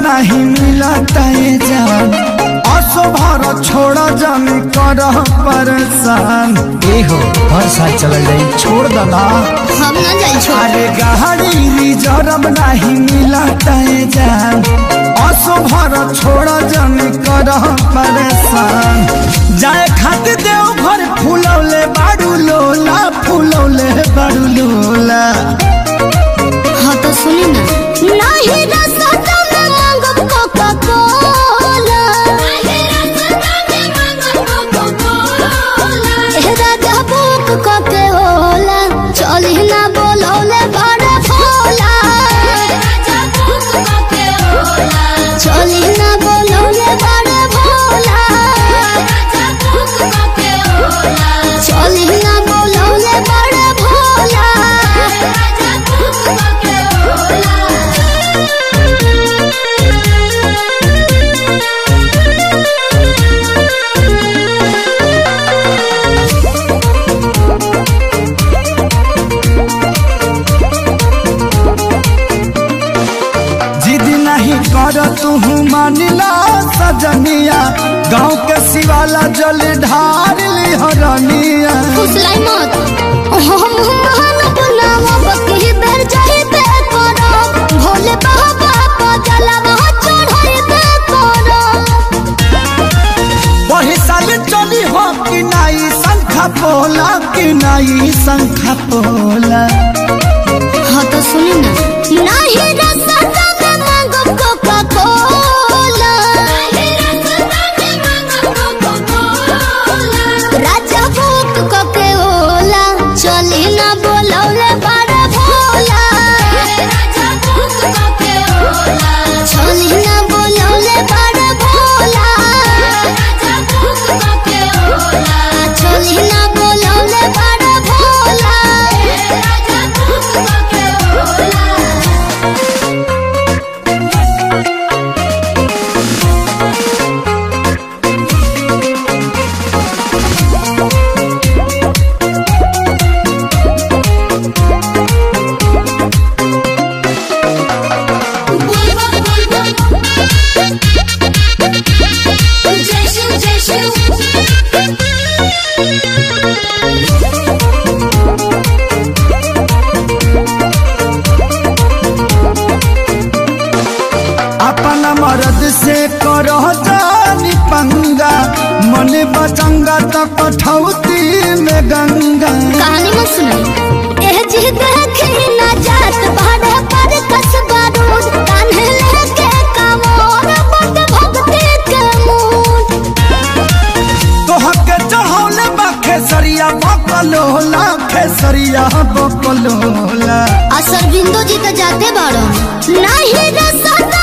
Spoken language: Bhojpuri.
नहीं मिलता ये जान असो भर छोड़ जानी कर परेशान ए हो हर साल चल जाई छोड़ दना हम ना जाई छोड़ अरे गाड़ी रिजर्व नहीं मिलता ये जान असो भर छोड़ जानी कर परेशान जाए खातिर देव घर फूलौले बाड़ू लोला फूलौले बाड़ू लोला हाँ तो सुनी ना नहीं रसता में मांगब कोका कोला ए राजा बुक कोके होला चली ना बोलौले बड़े भोला चली ना बोलौले बड़े भोला चली ना बोलौले बड़े भोला जिद नहीं कर तू मानिला सजनिया गाँव के शिवाला जल ढार ली हरनिया फुसलाई मत हम महान बनावा बकी बेर जाई पे करो भोले बाबा को जलवा चढ़ाई पे करो वही साल चली हो कि नाई शंखा पोला कि नाई शंखा पोला हाँ तो सुनी ना नहीं रसता में मांगो कोका कोला राजा भूख कोके ओला चली ना बोलौले बड़ा भोला चली ना बोलौले बड़ा भोला चली ना बोलौले बड़ा भोला अपना मर्द से करो जानी पंगा मन बचंगा तो कठौती में गंगा कहानी मत सुनाई एह जी देखे ना जात भाड़े पर कसबा रोड कान्हे लेके कामोर बट भक्ति के मूड तोहर के चढ़ौले बा खेसरिया बकलोला खेसरिया बकलोला असर बिंदु जी तो जाते बाड़ो नहीं रे सत